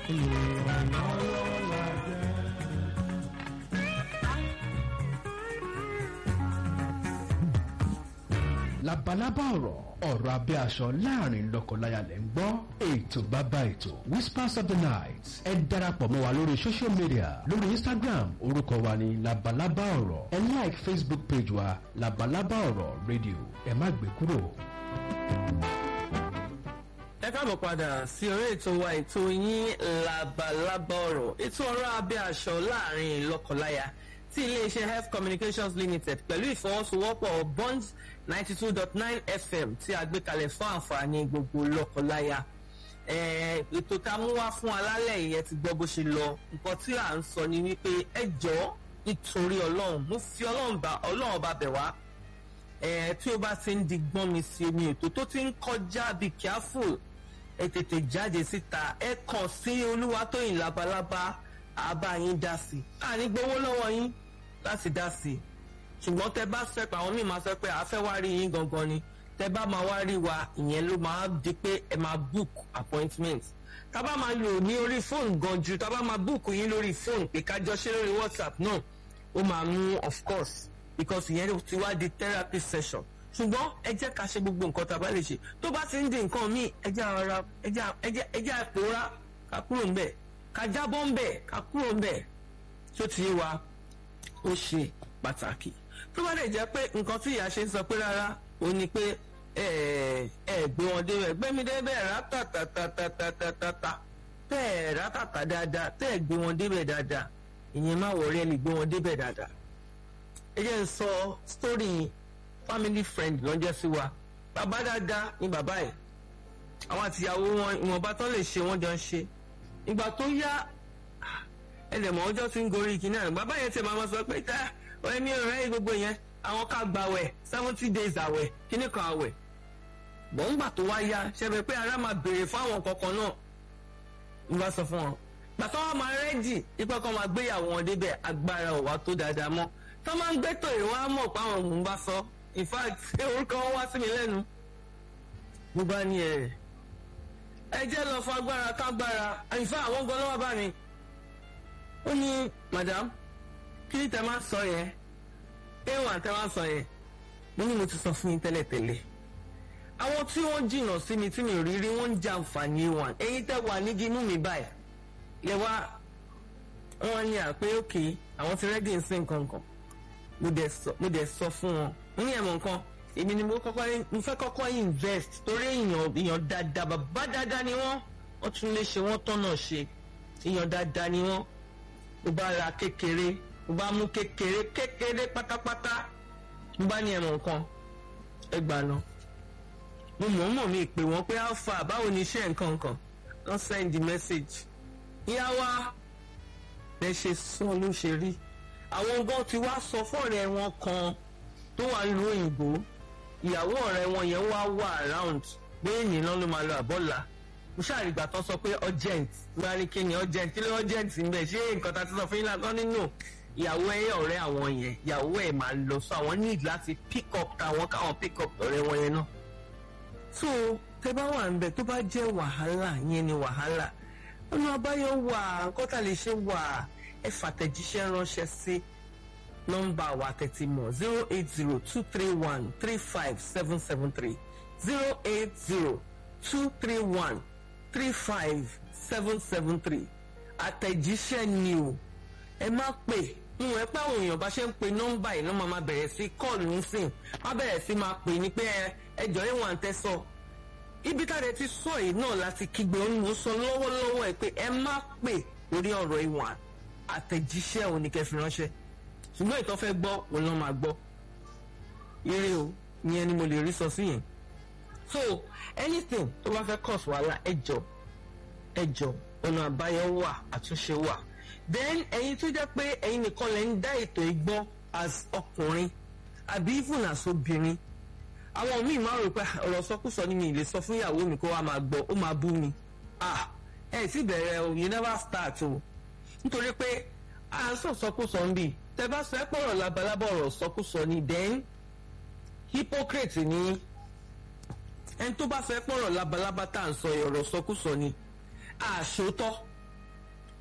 labalábá ọ̀rọ̀ ọ̀rọ̀ abẹ́ aṣọ láàrin lọ́kọláya lẹ́ ń gbọ́ ètò bàbá ètò whispers of the night ẹ darapọ̀ mọ́ wa lórí social media lórí instagram orúkọ wa ní labalábá ọ̀rọ̀ ẹ like facebook page wa labalábá ọ̀rọ̀ radio ẹ má gbé kúrò. ẹ káàbọ̀ padà sí orí ètò wa ètò yín labalábá ọ̀rọ̀ ètò ọ̀rọ̀ abẹ́ aṣọ láàrin lọ́kọláya tí iléeṣẹ́ health communications limited pẹ̀lú ìfọwọ́sowọ́pọ̀ bonds ninety two dot nine fm tí a gbé kalẹ̀ fún àǹfààní gbogbo lọ́kọláya ètò tá a mú wá fún alálẹ̀ yẹn ti gbọ́ bó ṣe lọ nǹkan tí à ń sọ ni wípé ẹ jọ nítorí ọlọ́run mo fi ọlọ́run bá ọlọ́run bá bẹ̀ wá tí ó bá ti ń di gbọ́n mi sí omi ètò tó ti ń kọjá be careful ẹ tètè jáde síta ẹ kàn sí olúwatóyìn labalábá àbá yín dá sí àní gbowó lọ́wọ́ yín láti dá sí i ṣùgbọ́n tẹ bá sọ pé àwọn míì máa sọ pé àfẹ́ wá rí yín gangan ni tẹ bá máa wá rí wa ìyẹn ló máa di pé ẹ máa book appointment tá bá máa lò ní orí fóònù gan ju tá bá máa book yín lórí fóònù pé ká jọ ṣe lórí whatsapp náà ó máa mú of course because ìyẹn ti wá di therapy session ṣùgbọ́n ẹ jẹ́ ká ṣe gbogbo nǹkan tá a bá lè ṣe tó bá ti ń di nǹkan míì ẹ jẹ́ ara ẹ jẹ́ àpòrá ká kúrò ńbẹ̀ ká jábọ́ ńbẹ̀ ká kúrò ńbẹ̀ tó ti yé wa ó ṣe pàtàkì tó bá lè jẹ́ pé nǹkan tí ìyá ṣe ń sọ pé rárá ó ní pé ẹ ẹ gbé wọn dé gbé mi dé bẹ́ẹ̀ rátàtàtàtàtàtà bẹ́ẹ̀ rátàtà dáadáa tẹ́ ẹ gbé wọn débẹ̀ dáadáa ìyẹn má wọ̀rí ẹ lè gbé wọn débẹ̀ dáadáa. ẹ jẹ́ ń sọ story family friend lọ́jọ́ sí wa bàbá dáadáa ni bàbá ẹ̀ àwọn àtìyàwó wọn ìwọ̀nba tó lè ṣe wọ́n jọ ń ṣe ìgbà tó yá ẹlẹ́mọ̀ ọjọ́ tí ń gorí ìkíní àná bàbá yẹn tẹ̀ máa sọ pé tá ẹni ọ̀rẹ́ yìí gbogbo yẹn àwọn ká gba àwẹ̀ seventy days àwẹ̀ kíní kan àwẹ̀ bọ̀ ńgbà tó wá yá ṣẹbẹ̀ pé ara máa béèrè fún àwọn kankan náà ń bá sọ fún wọn gbàtọ́ wọn máa rẹ́dì ipò kan máa gbéyàwó wọn débẹ̀ agbára ò wá tó dáadáa mọ́ tó máa ń gbé tòyè wọn á mọ̀ pé àwọn òun bá sọ in fact orúkọ wọn wá sí mi lẹ́nu mo bá ní ẹ̀ ẹ jẹ́ lọ fún agbára kágbára in fact àwọn gan lọ́wọ́ bá mi ó ní madam kí ni tẹ máa sọ yẹn ewa tẹ máa sọ yẹn mo ní mo ti sọ fún yín tẹ́lẹ̀tẹ́lẹ̀ àwọn tí wọ́n jìnnà sí mi tí mi ò rí rí wọ́n ń jẹ àǹfààní wọn ẹ̀yin tẹ́ wà nígi inú mi báyìí lẹ wá wọn ní àpé òkè àwọn ti rẹ́dí nsìn kankan mo dẹ̀ sọ fún wọn mo ní ẹ̀mọ̀ nǹkan èmi ni mo kọ́kọ́ mo fẹ́ kọ́kọ́ invest torí èèyàn èèyàn dáadáa bàbá dáadáa ni wọ́n wọ́n tún lè ṣe wọ́n tọ́nà ṣe èèyàn dáadáa ni wọ́n mo bá ra kékeré mo bá mú kékeré kékeré pátápátá mo bá ní ẹ̀mọ̀ nǹkan ẹ gbà lọ mo mọ̀ mọ̀ mi pè wọ́n pé alpha báwo ni iṣẹ́ nǹkan nǹkan wọ́n send the message ìyá wa lẹ ṣe sọ ló ṣe rí àwọn gan ti wá sọ fọ́ọ̀rẹ́ wọn kan tó wà lu òyìnbó ìyàwó ọ̀rẹ́ wọn yẹn wá wà around pé ènìyàn ló máa lọ àbọ̀là mo ṣàrìgbà tán sọ pé urgent máa ní kí ni urgent kí ló urgent ń bẹ ṣé nǹkan tá a ti sọ fún yín lásán nínú ìyàwó ẹ ọ̀rẹ́ àwọn yẹn ìyàwó ẹ máa lọ sọ àwọn need láti pick up táwọn káwọn pick up ọ̀rẹ́ wọn yẹn náà. so tẹ bá wà ń bẹ tó bá jẹ́ wàhálà yẹn ni wàhálà ọ̀nà àbáyọ wà nǹkan tá a lè ṣe wà ẹ fàtẹ̀jíṣẹ́ ránṣẹ́ sí nọ́mbà wa tẹ̀tí mọ̀ zero eight zero two three one three five seven seven three zero eight zero two three one three five seven seven three àtẹ̀jíṣẹ́ ni o ẹ má pè ń wẹ́ pé àwọn èèyàn bá ṣe ń pe nọ́mbà yìí náà máa bẹ̀rẹ̀ sí kọ́ọ̀lù nísìn má bẹ̀rẹ̀ sí máa pè ní pé ẹjọ́ ìwọ̀n àǹtẹ̀ sọ ibi tá a rẹ̀ ti sọ yìí náà láti kígbe onímọ̀ sọ lọ́wọ́lọ́wọ́ ẹ̀ pé ẹ má pè lórí ọ̀rọ̀ ìwọ̀n àtẹ̀jíṣẹ́ òní kẹfì ránṣẹ́ ṣùgbọ́n ìtọ́ fẹ́ gbọ́ òun náà máa gbọ́ ire o ìyẹn ni mo lè rí sọ sí yẹn so anything tó bá fẹ́ cause wàhálà ẹjọ́ ẹjọ́ ọ̀nà àbáyọ wà àtúnṣe wà then ẹ̀yin tó jẹ́ pé ẹ̀yin nìkan lẹ ń dá ètò ìgbọ́ as ọkùnrin àbí even as obìnrin àwọn míì máa rò pé ọ̀rọ̀ sọkúsọ ni mi lè sọ fún ìyàwó mi kó wá máa gbọ́ ó máa bú mi ah ẹ̀ sì bẹ̀rẹ̀ o you never start o nítorí pé à ń sọ sọkúsọ ń bì tẹ bá sọ ẹ pọ̀rọ̀ labalábọ̀ ọ̀rọ̀ sọkúsọ ni then hypocrite ni ẹni tó bá fẹ́ pọ̀rọ̀ labalábá tá à ń sọ ọ̀rọ̀ sọkúsọ ni àṣòótọ́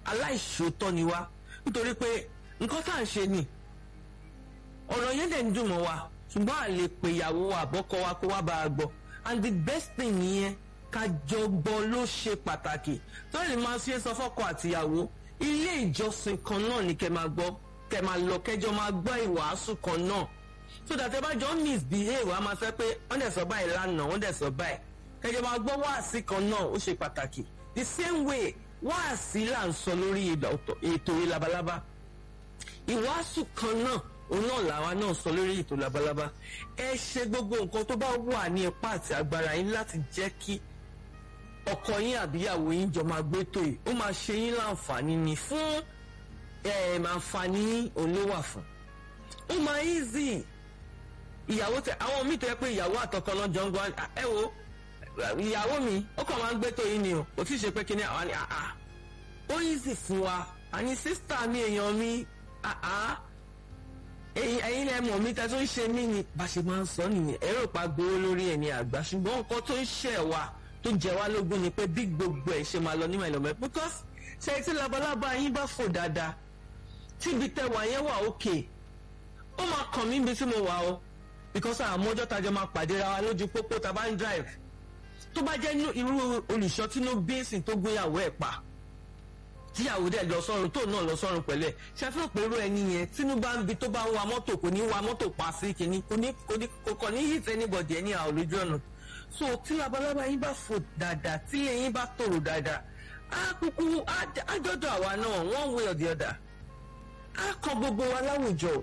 aláìṣòótọ́ ni wá nítorí pé nǹkan tá à ń ṣe ni ọ̀rọ̀ yẹn dẹ̀ ń dùn mọ́ wa ṣùgbọ́n à lè pè ìyàwó wa àbọ́kọ wa kó wá bá a gbọ́ and the best thing nìyẹn ká jọ gbọ́ ló ṣe pàtàkì tó lè máa ṣe sọ fọ́kọ àtìyàwó ilé ìjọsìn kan náà ni kẹ́ máa gbọ́ kẹ́ máa lọ kẹ́jọ máa gbọ́ ìwàásù kan náà so that ẹ bá jọ misbehave a máa fẹ́ pé wọ́n dẹ̀ sọ báyìí lánàá wọ́n dẹ̀ sọ báyìí kẹ́jọ máa gbọ́ wáàsí kan náà ó ṣe pàtàkì the same way wáàsí là ń sọ lórí ètò labalábá ìwàásù kan náà òun náà làwa náà sọ lórí ètò labalábá ẹ ṣe gbogbo nǹkan tó bá wà ní ipá àti agbára yín láti jẹ́ kí ọkọ yín àbíyàwó yín jọ máa gbé tó yìí ó máa ṣe yín láǹfààní ni fún àǹfààní òun ló wà fún ó máa easy ìyàwó tẹ àwọn míì tó yẹ pé ìyàwó àtọkọ náà jọ ń gbọ́ ẹ wo ìyàwó mi ó kàn máa ń gbé tó yìí ni o kò tí ì ṣe pé kíní àwọn ni àá ó easy fún wa àní sísítà mi èèyàn mi àá ẹ̀yin lẹ mọ̀ mi tẹ́ tó ń ṣe mí ni bá ṣe máa ń sọ nìyẹn ẹ̀rọ pa gbowó lórí ẹ̀ ní àgbà ṣùgbọ́n nǹkan tó ń ṣẹ̀ wá tó jẹ wá lógún ni pé bí gbogbo ẹ̀ ṣe máa lọ ní màìlọ́mọ́ because ṣe tí labalábá yín bá fò dáadáa tíbi tẹ wà yẹn wà òkè ó máa kàn mí ibi tí mo wà o because àmọ́jọ́ tajọ́ máa pàdé ra wa lójú pópó tá a bá ń drive tó bá jẹ́ irú olùṣọ́ tínú bíńsì tó gbéyàwó ẹ̀ pa tíyàwó dẹ̀ lọ sọ́run tó náà lọ sọ́run pẹ̀lú ẹ̀ ṣàfihàn pé irú ẹni yẹn tínú bá ń bi tó bá ń wa mọ́tò kò ní wa mọ́tò pa sí kìíní kò ní kò ní kò kàn ní hit anybody ẹni àwọn olójú ọ̀nà so tí labalábá yín bá fò dáadáa tí ẹyin bá tòrò dáadáa á kúkú á dọ́dọ̀ àwa náà one way or the other á kan gbogbo wa láwùjọ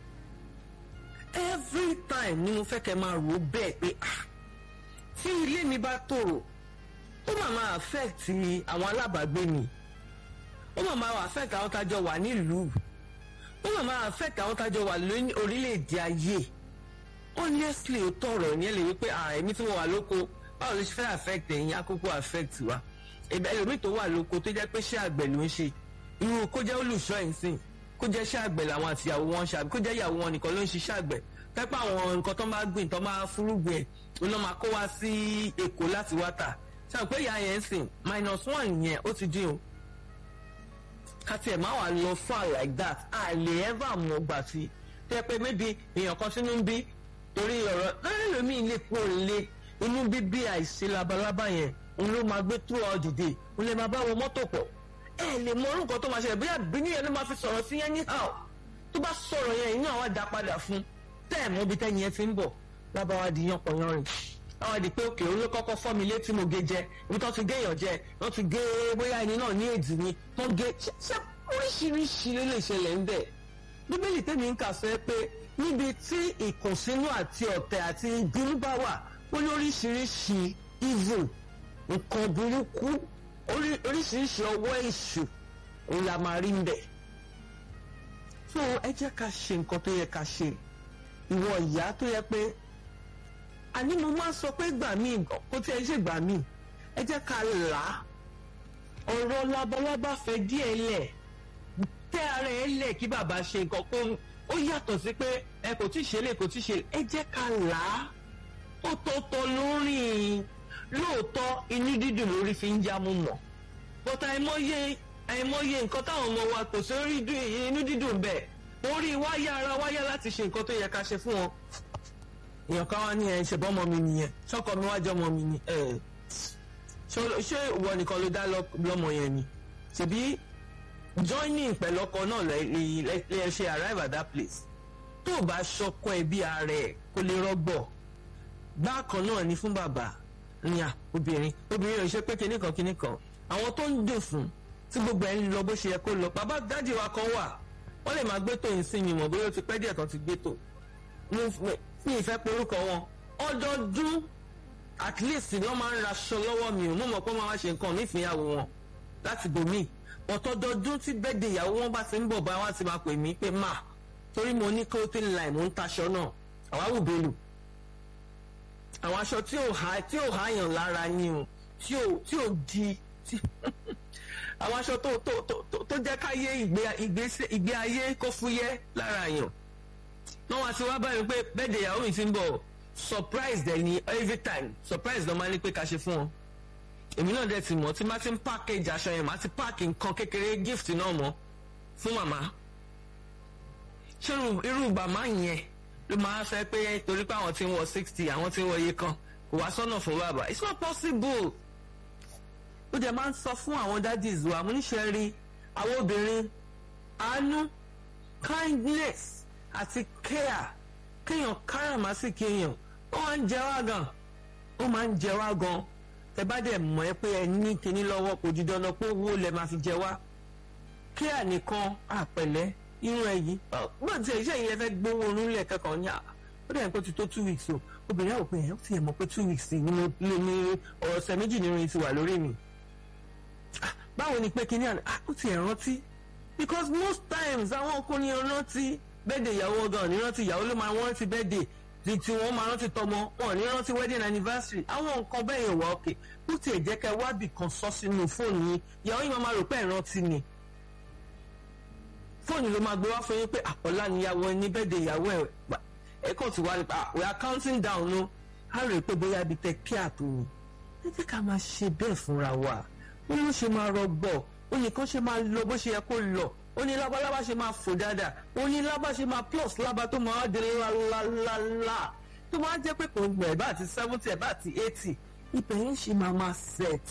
every time ni mo fẹ́ kẹ́ máa rò ó bẹ́ẹ̀ pé ah tí ilé mi bá tòrò ó máa máa affect àwọn alábàágbé mi ó máa máa affect àwọn tájọ wà nílùú ó máa máa affect àwọn tájọ wà lórí orílẹ̀-èdè ayé honestly ó tọrọ ní ẹ lè wí pé èmi tí mo wà lóko báwo ló ṣe fẹ́ affect ẹ̀yin àkókò affect wa ẹlòmíì tó wà lóko tó jẹ́ pé ṣé àgbẹ̀ ló ń ṣe irú kó jẹ́ olùṣọ́ ẹ̀ ń sìn kó jẹ́ ṣé àgbẹ̀ làwọn àtìyàwó wọn ṣe àbí kó jẹ́ ìyàwó wọn nìkan ló ń ṣiṣẹ́ àgbẹ̀ pẹ́pẹ́ àwọn nǹkan tó máa gbìn tó máa fúrúgbìn ẹ̀ ló lọ́ máa kó wá sí èkó láti wá tà ṣe àwọn pé ìyá yẹn ń sìn minus one yẹn ó ti dín o kàtí ẹ̀ máa wà lọ far like that a lè ever mọ̀ gbà sí tẹ́ pé maybe èèyàn kan sínú ń bí torí ọ̀rọ̀ lọ́rẹ́ lómi ilé kú òǹlé inú bíbí àìsí labalábá yẹn òun ló máa gbé throughout the day òun lè máa bá wọn mọ́tò pọ̀ ẹ lè mọ orúkọ tó máa ṣẹlẹ̀ bóyá bíní yẹn ló máa fi sọ̀rọ̀ sí yẹn ní how tó bá sọ̀rọ̀ yẹn inú àwọn àdá padà fún tẹ́ ẹ̀ mọ́ bí tẹ́yìn yẹn ti ń bọ̀ lábáwá di yan pọ̀ yan rìn àwọn àdì pé òkè olú kọ́kọ́ fọ́ mi létí mo gé jẹ ibi tó ti gé èèyàn jẹ wọ́n ti gé bóyá ẹni náà ní èdè ni tó gé ṣe oríṣiríṣi ló lè ṣẹlẹ̀ ń bẹ̀ bíbélì tẹ́mi ń kà sọ pé níbi tí ìkùnsínú àti ọ̀tẹ̀ àti ìbínú bá wà ó lóríṣiríṣi evil nǹkan burúkú oríṣiríṣi ọwọ́ èṣù òun la máa rí ń bẹ̀. so ẹ jẹ́ ká ṣe nǹkan tó yẹ ká ṣe ìwọ ìyá tó yẹ pé àní mo máa sọ pé gbà mí kó tí ẹ ṣe gbà mí ẹ jẹ́ ká là á ọ̀rọ̀ labalábá fẹ́ díẹ̀ lẹ̀ tẹ́ ara ẹ lẹ̀ kí bàbá ṣe nǹkan kó ó yàtọ̀ sí pé ẹ kò tí ì ṣe lè kò tí ì ṣe ẹ jẹ́ ká là á ó tọ́tọ́ lórí lóòótọ́ inú dídùn lórí fi ń já mú mọ̀ bọ́tà àìmọye àìmọye nǹkan táwọn ọmọ wa kò sí orí inú dídùn bẹ́ẹ̀ orí wáyà ara wáyà láti ṣe nǹkan tó yẹ ká ṣe fún wọn. èèyàn kan wá ní ẹ ṣe bọ́mọ mi nìyẹn ṣọ́kọ mi wájọ́ ọmọ mi ni ṣé ìwọ nìkan ló dá lọ́mọ yẹn ni ṣèbí joining pẹ̀lú ọkọ náà lè ṣe arrive at that place tó o bá ṣọkọ ẹ bí ara ẹ kó lè rọgbọ bákan náà ni fún bàbá ní à obìnrin obìnrin ò ṣe pé kinní kan kinní kan àwọn tó ń dùn fún tí gbogbo ẹ ń lọ bó ṣe yẹ kó lọ bàbá dájì wa kan wà wọ́n lè máa gbé tó yìí sí mi mọ̀ bóyá ó ti pẹ́ díẹ̀ tán ti gbé tó mi ìfẹ́ porúkọ wọn ọdọọdún at least wọ́n máa ń raṣọ lọ́wọ́ mi ò mú mọ̀ pé wọ́n máa ṣe nǹkan nífìyàwó wọn láti bòmíì ọ̀tọ́dọọdún tí bẹ́ẹ̀dẹ̀ ìyàwó wọn bá ti ń bọ̀ bá wọn ti máa pè mí pé má torí mo ní clothing line mo ń taṣọ náà àwa wù bẹ́ẹ̀lù àwọn aṣọ tí ò há tí ò háyàn lára ni o tí ò tí ò di tí àwọn aṣọ tó tó tó tó jẹ́ káyé ìgbé ìgbésẹ̀ ìgbé ayé kó fúyẹ́ lára yàn náà wá sí wá báyìí pé bẹ́ẹ̀dẹ̀ ìyàwó mi ti ń bọ̀ surprise dẹ̀ ni every time surprise ló máa ní pé ká ṣe fún wọn èmi náà dẹ̀ ti mọ̀ tí má ti ń package aṣọ yẹn má ti pack nǹkan kékeré gift náà mọ́ fún màmá ṣé irú bàmá yẹn ló máa fẹ́ pé torí pé àwọn tí ń wọ sixty àwọn tí ń wọ iye kan kò wá sọ́nà fún bàbá it's not possible ó jẹ́ máa ń sọ fún àwọn daddies wa mo níṣẹ́ rí àwọn obìnrin àánú kindness àti care kéèyàn káràmásìkì èèyàn ó máa ń jẹ wá gan ó máa ń jẹ wá gan tẹ bá dẹ̀ mọ̀ ẹ́ pé ẹ ní kinní lọ́wọ́ kò di dandan pé owó lẹ máa fi jẹ wá care nìkan àpẹ̀lẹ́ irun ẹ yìí bó ti ẹ iṣẹ́ yìí ẹ fẹ́ gbowó orun lẹ̀ kẹ́kọ̀ọ́ ní à ó dẹ̀ pé ti tó two weeks o obìnrin àwọn òpin ẹ̀ ó ti ẹ̀ mọ̀ pé two weeks ni mo lè ní ọ̀sẹ̀ méjì nínú ti wà lórí mi báwo ni pé kinní àná ó ti ẹ̀ rántí because most times àwọn ọkùnrin rántí bẹ́ẹ̀dẹ̀ ìyàwó gan ní rántí ìyàwó ló máa rántí bẹ́ẹ̀dẹ̀ tí tí wọ́n máa rántí tọmọ wọn ní rántí wedding anniversary àwọn nǹkan bẹ́ẹ̀ yẹn wà òkè bó tiẹ̀ jẹ́ kẹ́ wábì kan sọ sínú fóònù yín ìyàwó yín máa rò pé ẹ̀ rántí ni fóònù ló máa gbé wá fún yín pé àpọ̀lá níyàwó ẹni bẹ́ẹ̀dẹ̀ ìyàwó ẹ̀ ẹ̀ kàn ti wá nípa we are counting down no á rè pé bóyá ibi tẹ kí àtò ni ẹ jẹ́ ká máa ṣe bẹ́ẹ̀ fúnra wa ó ní ó ṣe máa rọgbọ̀ ó ní kán ṣe máa lọ bó ṣe yẹ kó lọ ó ní lábálábá ṣe máa fò dáadáa ó ní lábá ṣe máa plus lábá tó máa di lálálálá tó máa jẹ́ pé kò gbẹ̀ bá àti seventy ẹ̀ bá àti eighty ibẹ̀ yẹn ṣe máa máa set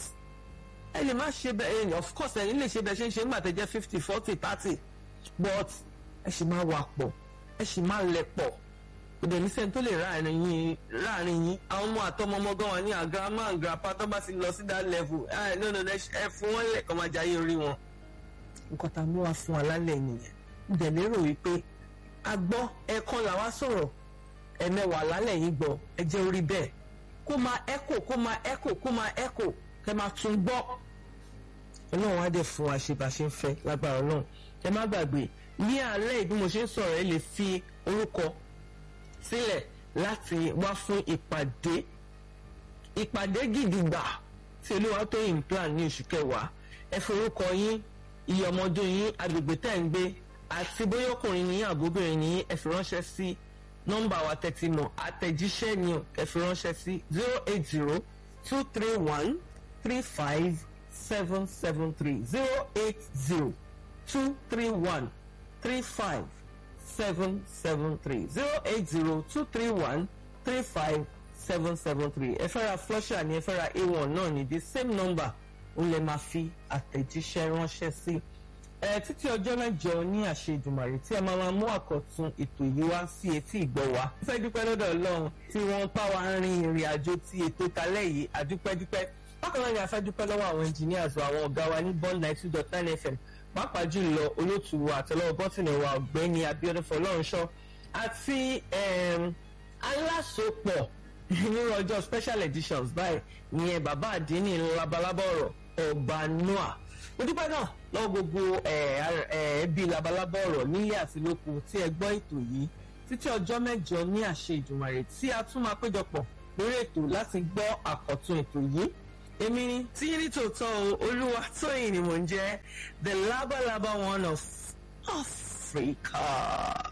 ẹ lè má ṣe bẹ́ẹ̀ of course ẹ̀yin lè ṣe bẹ́ẹ̀ ṣe ń ṣe nígbà tẹ́ jẹ́ fifty forty thirty but ẹ ṣì máa wà pọ̀ ẹ ṣì máa lẹ̀ pọ̀ kò dẹ̀ ní sẹ́ni tó lè ráàrin yín ráàrin yín àwọn ọmọ àtọmọ ọmọ gan wà ní àgàmà àgàpá tó bá ti lọ sí that level ẹ no no ẹ fún wọn lẹ̀ kọ́ máa jayé orí wọn nǹkan tá a mú wa fún wa lálẹ́ nìyẹn ń dẹ̀ lérò wípé a gbọ́ ẹ̀kan làwa sọ̀rọ̀ ẹ̀mẹ́wàá lálẹ́ yìí gbọ́ ẹ jẹ́ orí bẹ́ẹ̀ kó máa ẹ́kò kó máa ẹ́kò kó máa ẹ́kò kẹ́ máa tún gbọ́ ọlọ́run á dẹ̀ fún wa ṣe bá ṣe ń fẹ́ lágbára ọlọ́run ẹ má gbàgbé ní alẹ́ bí mo ṣe ń sọ̀rọ̀ ẹ lè fi orúkọ sílẹ̀ láti wá fún ìpàdé ìpàdé gidigba tí olúwa tó yìn plan ní oṣù kẹwàá ẹ forúkọ yín iye ọmọdún yín agbègbè tẹ̀ ń gbé àti bóyá ọkùnrin ní àbóbìnrin ní ẹ fi ránṣẹ́ sí nọ́mbà wa tẹ́tí mọ̀ àtẹ̀jíṣẹ́ ni ẹ fi ránṣẹ́ sí zero eight zero two three one three five seven seven three zero eight zero two three one three five seven seven three zero eight zero two three one three five seven seven three ẹ fẹ́ ra flusher ni ẹ fẹ́ ra a1 náà ní the same number ó lè máa fi àtẹ̀jíṣẹ́ ránṣẹ́ sí. ẹ títí ọjọ́ mẹ́jọ ní àṣẹ Èdùmàrè tí ẹ máa máa mú àkọ́tún ètò yìí wá sí etí ìgbọ́ wa. mo fẹ́ dúpẹ́ lọ́dọ̀ Ọlọ́run tí wọ́n bá wa rin ìrìn àjò ti ètò talẹ́ yìí àdúpẹ́dúpẹ́. bákan náà ni a fẹ́ dúpẹ́ lọ́wọ́ àwọn engineers wa àwọn ọ̀gá wa ní bond ninety two dot nine fm pàápàá jùlọ olóòtú wa àtẹlọ́wọ́ bọ́tìnì wa ọ̀gbẹ́ni Abíọ́dún Fọlọ́runṣọ́ àti alásopọ̀ nínú ọjọ́ special editions báyìí ìyẹn bàbá àdínní labalábá ọ̀rọ̀ ọba noah mo dúpẹ́ náà lọ́wọ́ gbogbo ẹbí labalábá ọ̀rọ̀ nílé àti lóko tí ẹ gbọ́ ètò yìí títí ọjọ́ mẹ́jọ ní àṣẹ Ìdùmàrè tí a tún máa péjọpọ̀ lórí ètò láti gbọ́ àkọ́tún ètò yìí èmi ni tí ní tòótọ́ olúwa tóyìn ni mò ń jẹ́ the labalaba one of Africa.